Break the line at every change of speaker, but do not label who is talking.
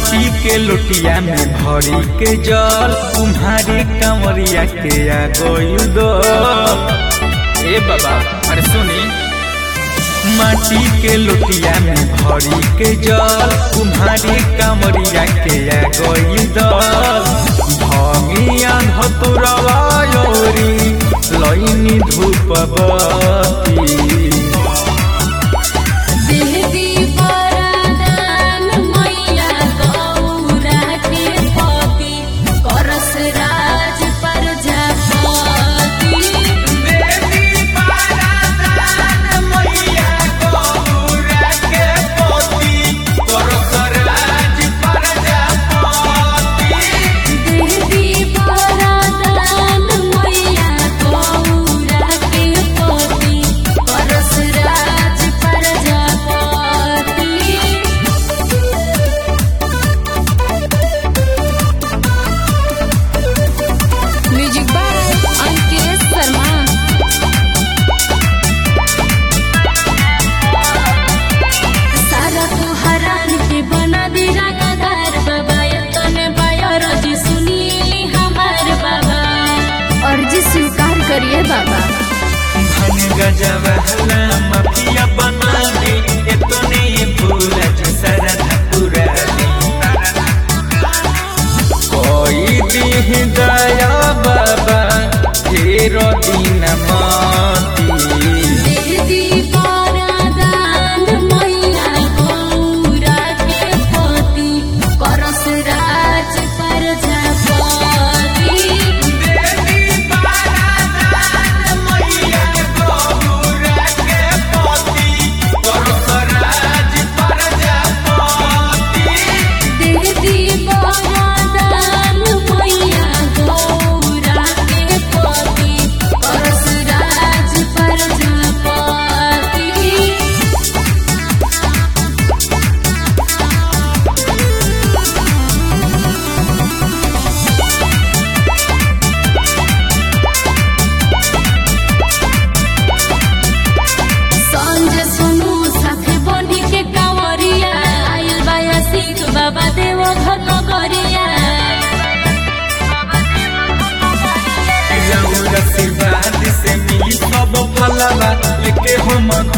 माटी के लोटिया में भरी के जल तुम्हारी कंवरिया के आ गइल दो ए बाबा अरे सुनी माटी के लोटिया में भरी के जल तुम्हारी कंवरिया के आ गइल दो भंगिया धतुरवा योरी लइनी धूप बती
देवी वरदान मैया गौरा के पति करस राज प्रजापति देवी वरदान मैया गौरा के पति करस राज प्रजापति म्यूजिक बाय अंकित शर्मा सारा को हरान के बना दी रंगदार बाबा ये तने बायर जी सुनी हमार बाबा अर्जी स्वीकार करिए बाबा
धन गजवाला माफिया बना दे एतने ये पूरा जसरा पूरा दे कोई दी दया बाबा तेरो दिन माती
देवी वरदान मैया गौरा के पति करस राज प्रजापति देवी वरदान मैया गौरा के पति करस राज प्रजापति संजय सुनु साथे बनी के कांवरिया आयल बाया सिख बाबा देव घर नगरिया
आशीर्वाद से मिली सब फलवा लेके हम